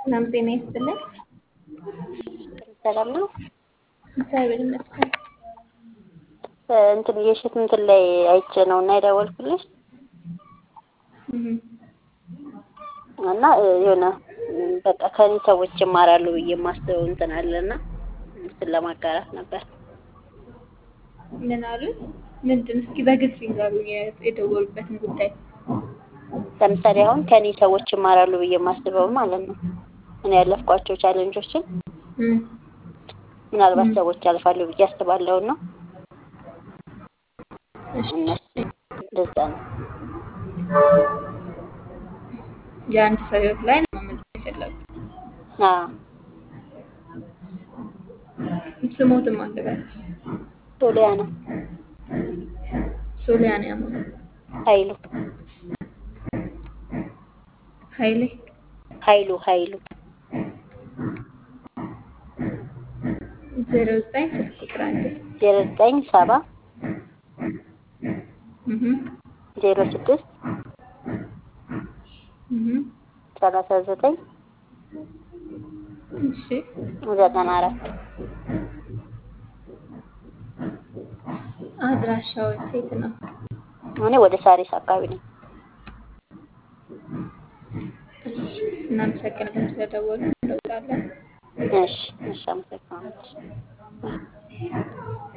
ሰላም ጤና ይስጥልን። ሰላም ነው። እግዚአብሔር ይመስገን። እንትን የሽት እንትን ላይ አይቼ ነው እና የደወልኩልሽ እህ እና የሆነ በቃ ከኔ ሰዎች ይማራሉ ብዬ የማስበው እንትን አለና እሱን ለማጋራት ነበር። ምን አሉት? ምንድን እስኪ በግልጽ ይንገሩኝ የደወሉበትን ጉዳይ። ለምሳሌ አሁን ከኔ ሰዎች ይማራሉ ብዬ የማስበው ማለት ነው እኔ ያለፍኳቸው ቻሌንጆችን እም ምናልባት ሰዎች ያልፋሉ ብዬ አስባለሁ ነው እሺ እነሱ እንደዛ ነው። የአንድ ሰው ህይወት ላይ ነው መመዝገብ የፈለጉት። አዎ ስሞትም አለበት ሶሊያና ሶሊያና ያማ ኃይሉ ኃይሌ ኃይሉ ኃይሉ ዜሮ ዘጠኝ ስልክ ቁጥር አንዴ ዜሮ ዘጠኝ ሰባ እህ ዜሮ ስድስት እህ ሰላሳ ዘጠኝ እሺ ዘጠና አራት አድራሻው የት ነው? እኔ ወደ ሳሪስ አካባቢ ነኝ። እሺ እናመሰግናለን ስለደወሉ እንለውጣለን። እሺ እሺ አመሰግናለሁ።